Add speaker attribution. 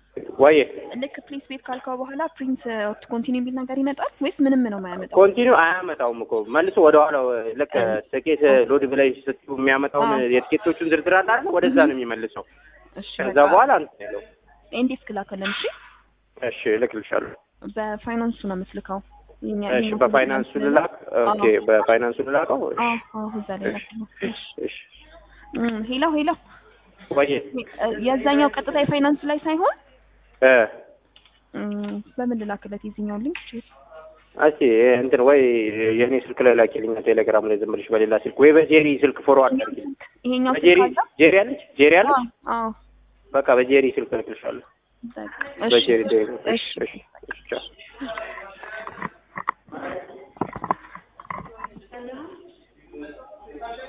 Speaker 1: ወይ
Speaker 2: ልክ ፕሊስ ቤት ካልከው በኋላ ፕሪንት ኮንቲኒው የሚል ነገር ይመጣል ወይስ ምንም ነው የማያመጣው?
Speaker 1: ኮንቲኒው አያመጣውም እኮ መልሶ ወደ ኋላው ልክ ትኬት ሎድ ብላይ ስትዩ የሚያመጣውን
Speaker 2: አዎ።
Speaker 1: የትኬቶቹን ዝርዝር አለ አይደል? ወደዛ ነው የሚመልሰው።
Speaker 2: እሺ
Speaker 1: ከዛ
Speaker 2: በቃ
Speaker 1: በኋላ እንትን ያለው
Speaker 2: ኢንዴክስ ክላከልን። እሺ
Speaker 1: እሺ እልክልሻለሁ።
Speaker 2: በፋይናንሱ ነው የምትልከው። የኛ
Speaker 1: እሺ
Speaker 2: የኛ
Speaker 1: በፋይናንሱ ልላክ። ኦኬ
Speaker 2: አዎ።
Speaker 1: በፋይናንሱ ልላከው። እሺ
Speaker 2: አዎ አዎ፣ እዛ ላይ
Speaker 1: እሺ
Speaker 2: ላክ ነው።
Speaker 1: እሺ እሺ
Speaker 2: እም፣ ሄሎ ሄሎ፣
Speaker 1: ወይ
Speaker 2: የዛኛው ቀጥታ የፋይናንስ ላይ ሳይሆን
Speaker 1: እ
Speaker 2: እም፣ በምን ልላክለት የዚህኛውን ሊንክ?
Speaker 1: እስኪ እንትን ወይ የኔ ስልክ ላይ ላኪልኝ ቴሌግራም ላይ ዝም ብለሽ በሌላ ስልክ ወይ በጄሪ ስልክ ፎርዋርድ አድርጊ።
Speaker 2: ይሄኛው
Speaker 1: በጄሪ
Speaker 2: ስልክ አለ?
Speaker 1: ጄሪ አለች ጄሪ አለች።
Speaker 2: አዎ አዎ።
Speaker 1: በቃ በጄሪ ስልክ እልክልሻለሁ።
Speaker 2: በቃ፣ እሺ
Speaker 1: በጄሪ ጄሪ።
Speaker 2: እሺ
Speaker 1: እሺ እሺ እሺ ቻው።